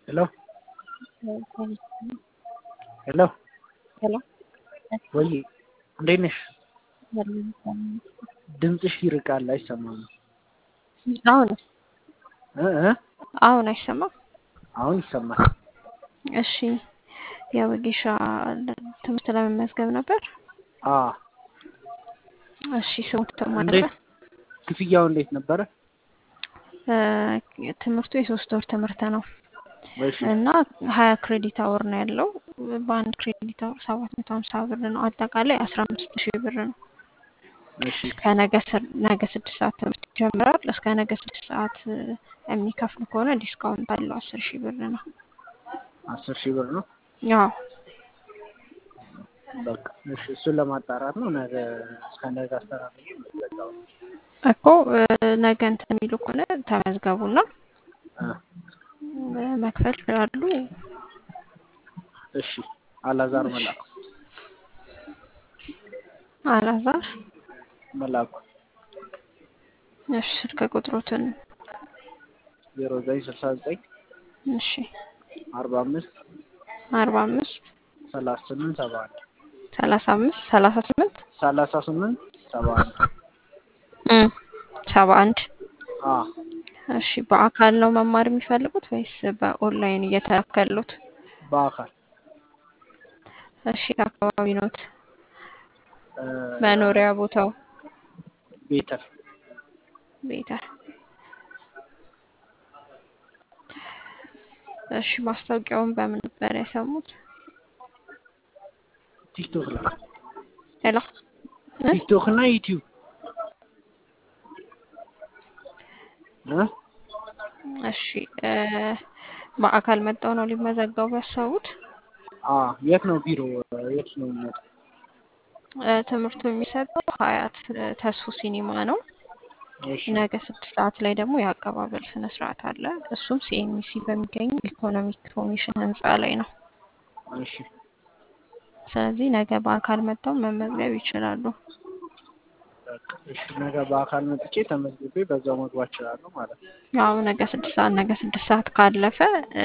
ሄሎ ሄሎ ሄሎ ወይ እንዴት ነሽ? ድምፅሽ ይርቃል አይሰማም። አሁን እ እ አሁን አይሰማም? አሁን ይሰማል። እሺ የወጌሻ ትምህርት ለመመዝገብ ነበር። አ እሺ ስሙት ተማረ እንዴት ክፍያው እንዴት ነበረ? ትምህርቱ የሶስት ወር ትምህርት ነው እሺ እና ሀያ ክሬዲት አወር ነው ያለው። በአንድ ክሬዲት አወር ሰባት መቶ ሀምሳ ብር ነው። አጠቃላይ አስራ አምስት ሺህ ብር ነው። እሺ ከነገ ስር- ነገ ስድስት ሰዓት ትምህርት ይጀምራል። እስከ ነገ ስድስት ሰዓት የሚከፍሉ ከሆነ ዲስካውንት አለው አስር ሺህ ብር ነው። አስር ሺህ ብር ነው። ያው በቃ እሺ እሱን ለማጣራት ነው። ነገ እስከ ነገ አስተራርጌ መዘጋው። እኮ ነገ እንትን የሚሉ ከሆነ ተመዝገቡና መክፈል ይችላሉ። እሺ አላዛር መላኩ አላዛር መላኩ እሺ ስልክ ቁጥሮትን ዜሮ ዘጠኝ ስልሳ ዘጠኝ እሺ አርባ አምስት አርባ አምስት ሰላሳ ስምንት ሰባ አንድ ሰላሳ አምስት ሰላሳ ስምንት ሰላሳ ስምንት ሰባ አንድ ሰባ አንድ አ እሺ በአካል ነው መማር የሚፈልጉት ወይስ በኦንላይን እየተላከሉት? በአካል እሺ አካባቢ ኖት እ መኖሪያ ቦታው ቤተል ቤተ እሺ ማስታወቂያውን በምን ነበር የሰሙት? ቲክቶክ ላይ ሄሎ እ? ቲክቶክ እና ዩቲዩብ እ እሺ እ በአካል መጣው ነው ሊመዘገቡ ያሰቡት? አ የት ነው ቢሮ የት ነው የሚመጣው? እ ትምህርቱ የሚሰጠው ሀያት እ ተስፉ ሲኒማ ነው። እሺ ነገ ስድስት ሰዓት ላይ ደግሞ የአቀባበል ስነ ስርዓት አለ። እሱም ሲኤምሲ በሚገኝ ኢኮኖሚክ ኮሚሽን ህንፃ ላይ ነው። እሺ ስለዚህ ነገ በአካል መጥተው መመዝገብ ይችላሉ። በቃ እሺ ነገ በአካል መጥቼ ተመዝግቤ በዛው መግባት እችላለሁ ማለት ነው። ያው ነገ ስድስት ሰዓት ነገ ስድስት ሰዓት ካለፈ እ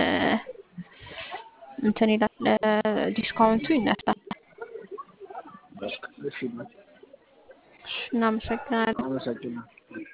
እንትን ይላል እ ዲስካውንቱ ይነሳል። በቃ እሺ እሺ፣ እናመሰግናለን። አመሰግናለሁ።